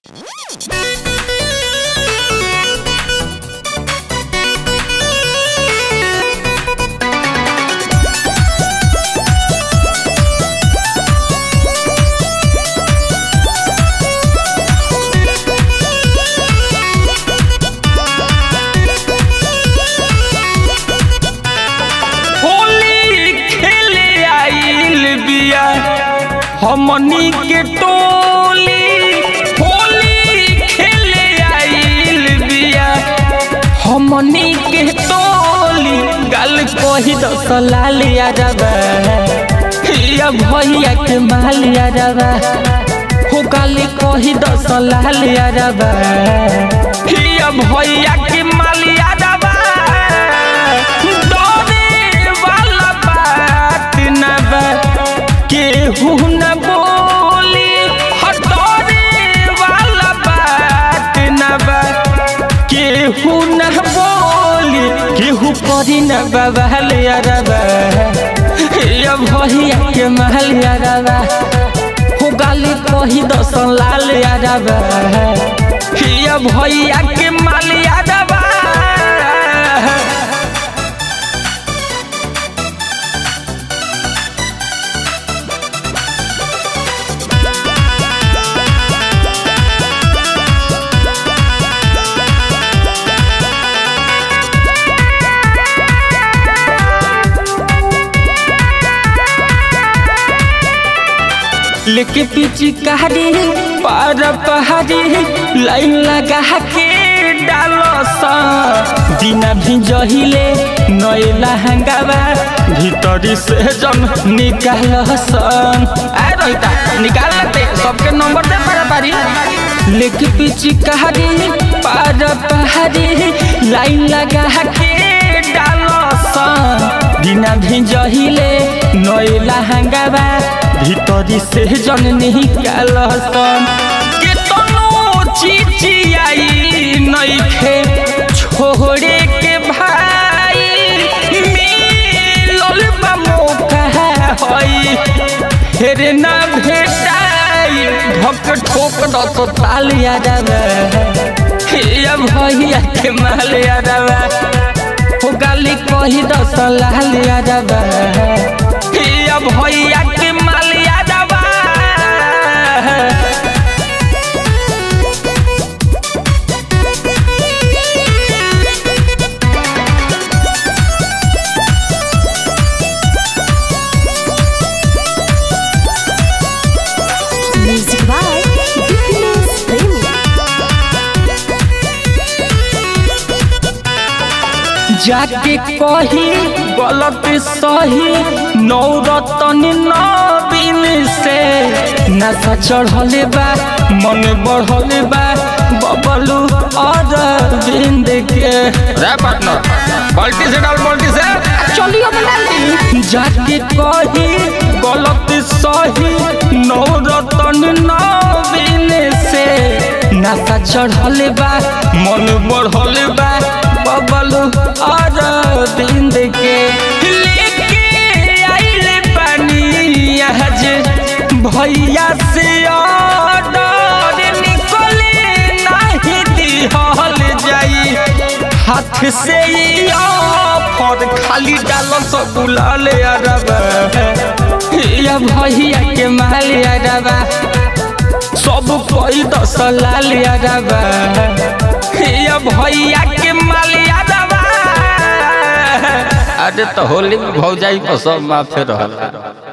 होली खेले आइल बिया हमनी के टोली होली खेले आइल बिया हमनी के टोली गल कही दस लालिया रबा या भैया के मालिया रबा हो गाली कही दस लालिया रबा या भैया के मालिया रबा डरे वाला बात न बा केहू न बोली हटरे वाला बात न बा केहू न बोली केहू करी न बबहल अरबा या भैया के महल अरबा हो गाली कही दस लाल अरबा या भैया के माल अरबा लेके पीछे कहारी पार पहाड़ी लाइन लगा के डालो सा बिना भी जहिले नए लहंगावा भीतरी से जन निकाल सन आ रोहिता निकाल लेते सबके नंबर दे पारा पारी लेके पीछे कहारी पार पहाड़ी लाइन लगा के डालो सा बिना भी जहिले नए लहंगावा भीतरी से जन निकालसन केतनो चिचियाई नइखे छोड़े के भाई मिलल बा मौका हई हेरे ना भेटाई ढक ठोक दस तालिया जावे हे भैया के मालिया जावे हो गाली कही दस लालिया जावे हे भैया के मालिया जावे Music by Dipinus Premium. जाके कही गलत सही नौरतन नवीन से नशा चढ़ले बा मन बढ़ले बा बबलू और बिंद के रे पार्टनर बाल्टी से डाल बाल्टी से चलियो बनाली जाके कही गलत सही नौरतन नवीन से नशा चढ़ले बा मन बढ़ले बा बबलू और बिंद के लेके आइले पानी आज भैया से ऑर्डर निकले नहीं दिहल जाई हाथ से ही ऑफर खाली डालो सब बुलाल अरबा या भैया के माल अरबा सब कोई दस लाल अरबा या भैया के मालिया दबा अरे तो होली में भौजाई पर सब माफे रहल